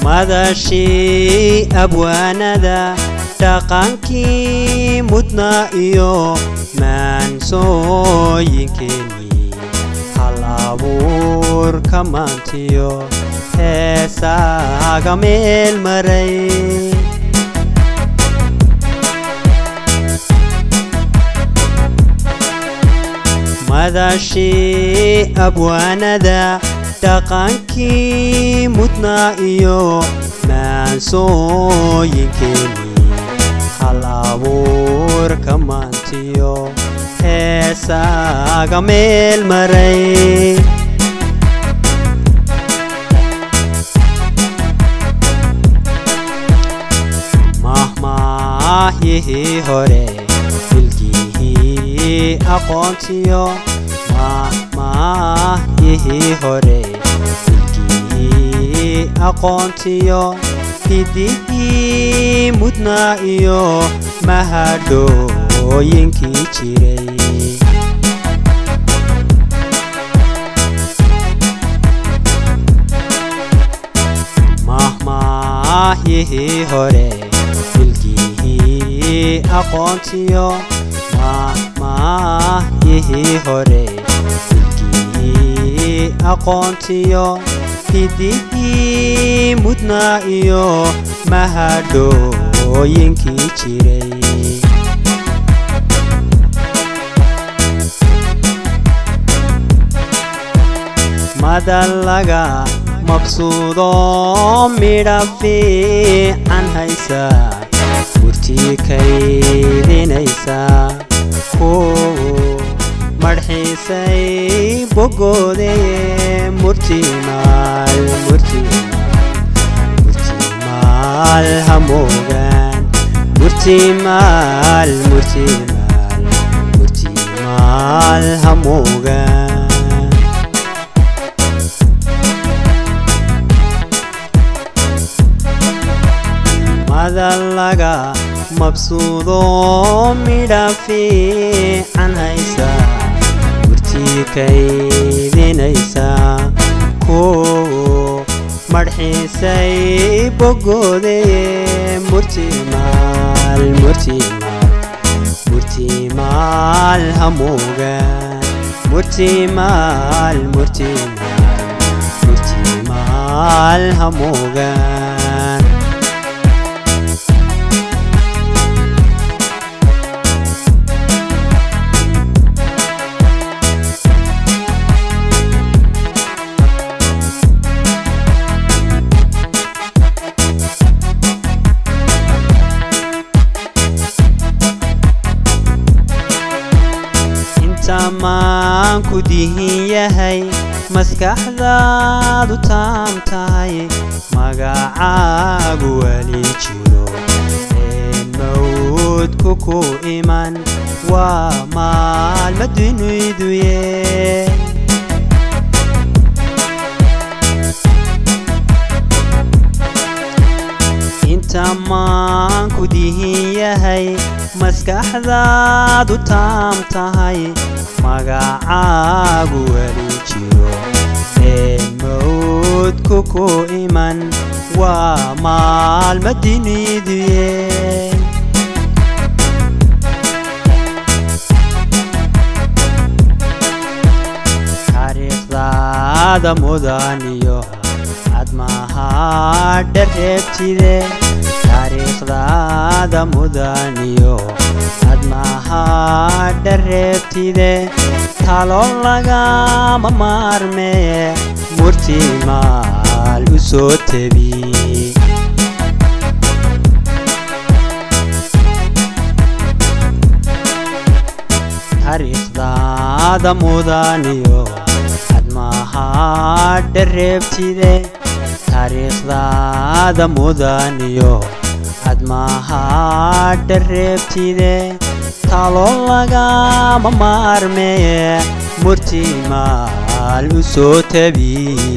madashii abwaanada dhaqankii mudnaa iyo maansooyinkeenii hal abuurka maantiyo heesaaga meel maray madashii abwaanada dhaqankii mudnaa iyo maansooyinkeenii hal abuurka maantiyo heesaaga meel maray mahmaahyihii hore filkihii aqoontiyo mahmaahyihii hore filkihii aqoontiyo hidihii mudnaa iyo mahadhooyinkii jiray mahmaahyihii hore filkihii aqoontiyo mahmaahyihii hore filkihii aqoontiyo hidihii mudnaa iyo mahadhooyinkii jiray madallaga mabsuudo midha fiican haysa gurtii kaydinaysa ku marxiisay bogoodeye murtimaal murtimaal hamoogaan murtimaal murtimaal murtimaal hamoogaan madallaga mabsuudo midha fiican haysa gurtii kaydinaysa ku marxiisay bogoodeye murtimaal murtimaal murtimaal hamoogaan murtimaal murtimaal murtimaal hamoogaan intamaan ku dihin yahay maskaxdaadu taam tahay magacaagu weli jiro een mawdku ku iman waa maalma dunuyduye intamaan ku dihin yahay maskaxdaadu taam tahay magacaagu weli jiro een mawdku ku iman waa maalma duniduye taariikhdaada mudaniyo cadmaha dhareebtide taariikhdaada mudaniyo cadmaha dhareebtide talo lagama maarmee murtimaal u soo tebi taariikhdaada mudaniyo cadmaha dhareebtide taariikhdaada mudaniyo cadmaha dhareebtide talo lagama maarmee murtimaal u soo tebi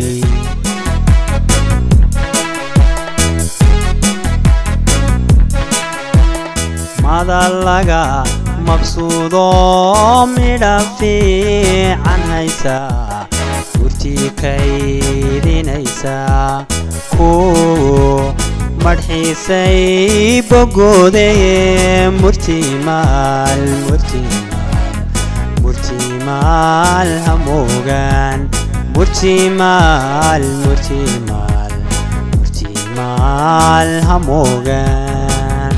madallaga mabsuudo midha fiican haysa murtii kaydinaysaa ku madxiisay bogoodeye murtimaal murtimaal murtimaal hamoogaan murtimaal murtimaal murtimaal hamoogaan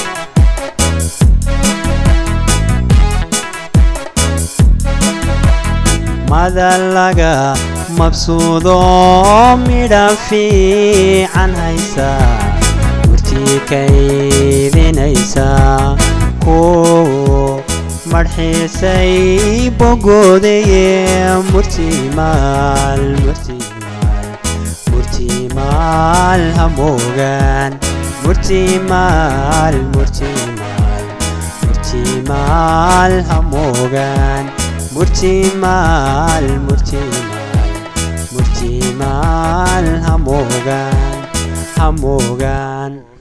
madal laga mabsuudo midha fiican haysa murtii kaydinaysaa ku madxiisay bogoodeye murtimaal murtimaal murtimaal hamoogaan murtimaal murtimaal murtimaal hamoogaan murtimaal murtimaal murtimaal hamoogaan hamoogaan